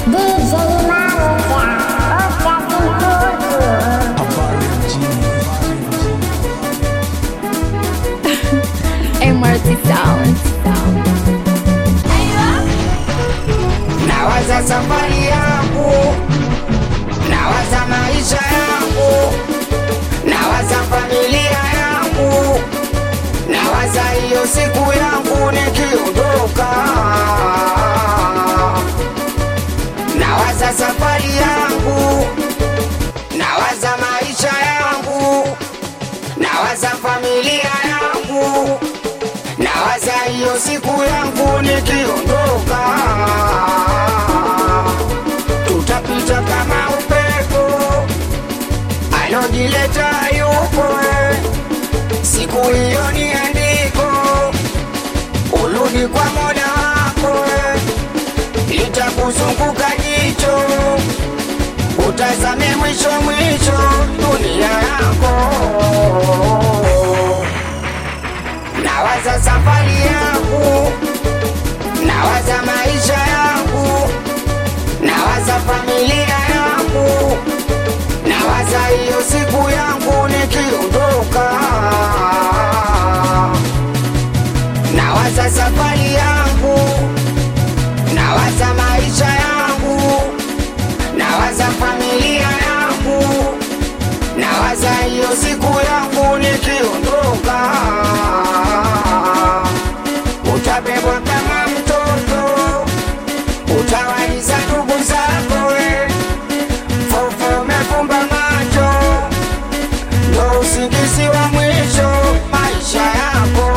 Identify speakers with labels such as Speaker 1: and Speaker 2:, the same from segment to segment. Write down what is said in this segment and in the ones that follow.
Speaker 1: DJ Maruja, usiakihuzu.
Speaker 2: Habari mjini.
Speaker 3: MRT Sound.
Speaker 4: nawaza safari yangu, nawaza maisha yangu, nawaza familia yangu, nawaza hiyo siku yangu nikiondoka, nawaza safari yangu, nawaza maisha yangu, nawaza familia yangu, nawaza hiyo siku yangu nikiondoka, tutapita kama upepo alojileta yupo, siku hiyo ni andiko, urudi kwa mola wako, litakuzunguka jicho, utazame mwisho mwisho dunia yako nawaza safari yangu, nawaza maisha yangu, nawaza familia yangu, nawaza hiyo siku yangu nikiondoka, nawaza safari yangu, nawaza maisha yangu, nawaza familia yangu, nawaza hiyo siku yangu nikiondoka, utabebwa kama mtoto, utawaliza ndugu zako, we. fofo umefumba macho, ndo usingizi wa mwisho maisha yako,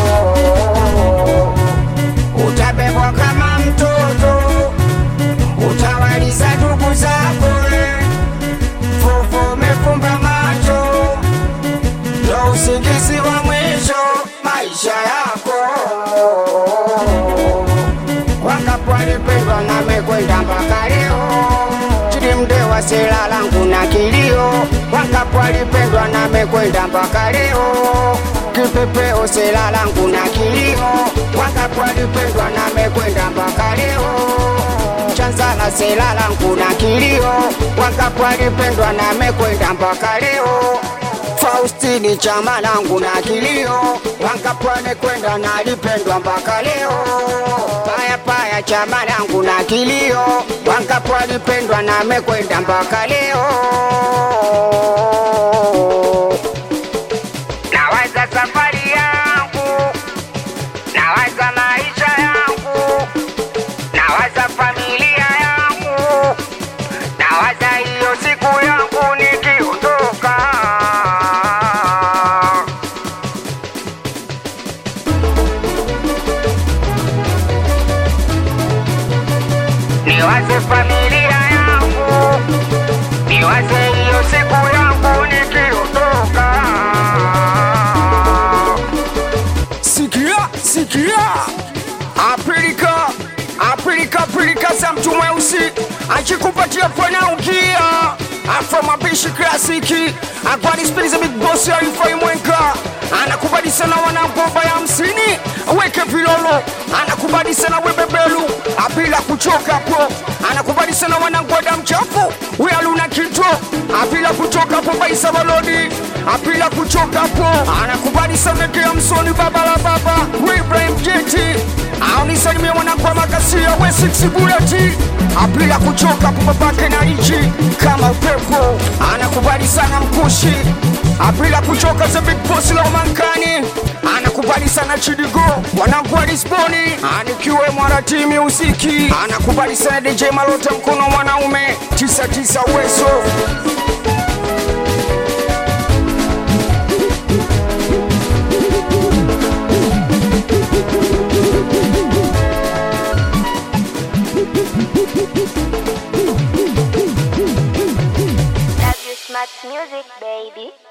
Speaker 4: utabebwa kama mtoto, utawaliza ndugu zako, we. fofo umefumba macho, ndo usingizi wa mwisho maisha yako. Wangapo walipendwa na mekwenda mpaka leo, chini mdewa sela langu na kilio. Wangapo walipendwa na mekwenda mpaka leo, kipepeo sela langu na kilio. Wangapo walipendwa na mekwenda mpaka leo chanzala sela langu na kilio, wangapo walipendwa na mekwenda mpaka leo. Faustini chama langu na kilio, wangapo wamekwenda na lipendwa mpaka leo. Paya paya chama langu na kilio, wangapo walipendwa na mekwenda mpaka leo. Nawaza safari yangu, nawaza maisha yangu, nawaza familia yangu, nawaza hiyo siku yangu nikiondoka. Niwaze familia yangu, niwaze hiyo siku yangu nikiondoka. Sikia, sikia, Afrika, Afrika, Afrika za mtu mweusi akikupatia pwena ukia afro mapishi klasiki akwadi spili za big boss alifai mwenka anakubali sana wanangomba ya hamsini weke vilolo anakubali sana webebelu apila kuchoka po anakubali sana wanangwada mchafu wealuna kito apila kuchoka po baisa balodi apila kuchoka po anakubali sana kea msoni baba la baba we Ibrahim Jeti aunisalimie wanakwa makasia we six buleti apila kuchoka po babake na ichi kama upepo anakubali sana mkushi apila kuchoka za big boss la umankani anakubali sana chidigo wanangu wa Lisboni anikiwe mwaratimi usiki anakubali sana DJ Malota mkono mwanaume tisa tisa uwezo
Speaker 1: Love you smart music, baby.